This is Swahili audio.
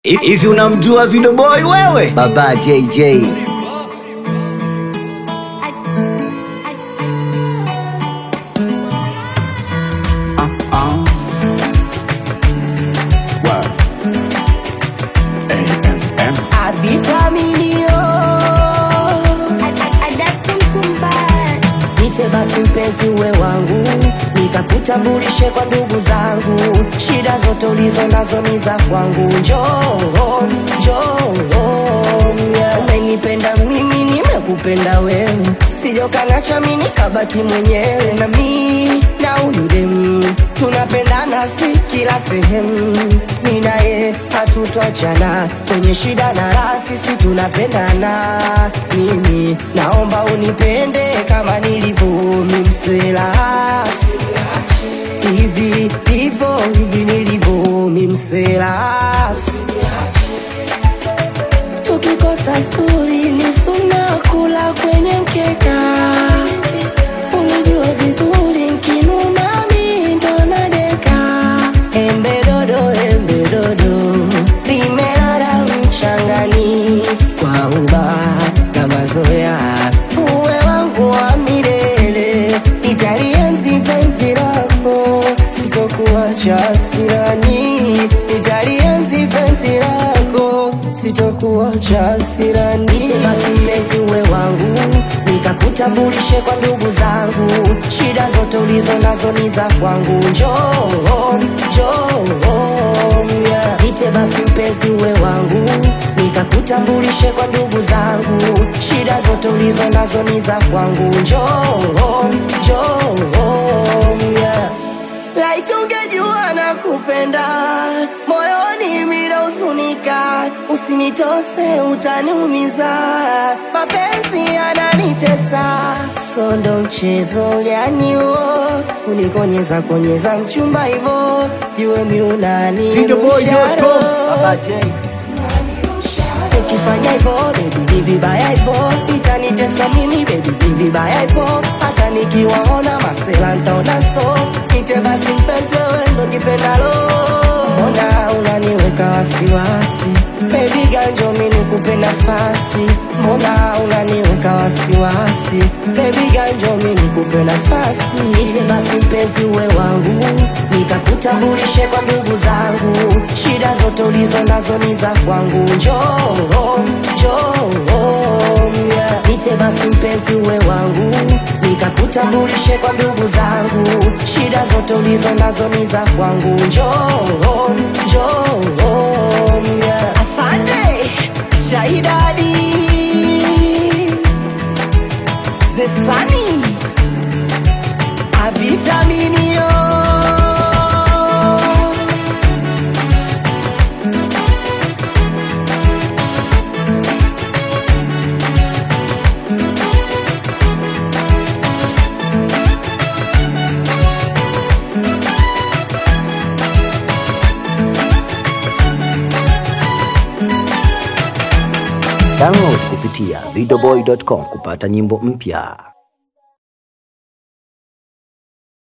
Hivi unamjua Video Boy wewe? Baba JJ. Nite basi mpenzi uwe wangu, nikakutambulishe kwa ndugu zangu, shida zote ulizo nazo ni za kwangu. Njoo, njoo, yeah. Umenipenda mimi, nimekupenda wewe, sijokanacha mimi nikabaki mwenyewe, na mimi na huyu demu tunapendana, si kila sehemu, mimi naye hatutachana kwenye shida na raha, sisi tunapendana. Mimi naomba unipende kama nilivyo mimsela hivi hivyo hivi nilivyo mimsela tukikosa sturi ni suna kula kwenye mkeka unajua vizuri nkinuna mi ndo nadeka embe dodo embe dodo limelala mchangani kwa uba na mazoea uwe wangu wa milele nitalienzi penzi lako sitokuacha sirani nitalienzi penzi lako sitokuacha sirani basi mpenzi uwe wangu nikakutambulishe kwa ndugu zangu shida zote ulizo nazo ni za kwangu njoo njoo yeah. nite basi mpenzi uwe wangu nikakutambulishe kwa ndugu zangu shida zote ulizo nazo ni za kwangu njoo njoo yeah. Laiti ungejua na kupenda moyoni minahuzunika, usinitose utaniumiza, mapenzi yananitesa, so ndo mchezo gani huo kunikonyeza konyeza mchumba hivo, jue miunani Videoboy.com. Baba J. ukifanya hivyo baby ni vibaya hivyo itanitesa mimi baby ni vibaya hivyo hata nikiwaona masela ntaona so nite basi mpenzi wewe ndo nipendalo mbona unaniweka wasiwasi baby ganjo mi nikupe nafasi mbona unaniweka wasiwasi baby ganjo mi nikupe nafasi nite basi mpenzi uwe wangu nikakutambulishe kwa ndugu zangu shida zote ulizo nazo ni za kwangu njoo njoo yeah. nite basi mpenzi uwe wangu nikakutambulishe kwa ndugu zangu shida zote ulizo nazo ni za kwangu njoo njoo yeah. asante shaidadi zesani avitaminio Download kupitia videoboy.com kupata nyimbo mpya.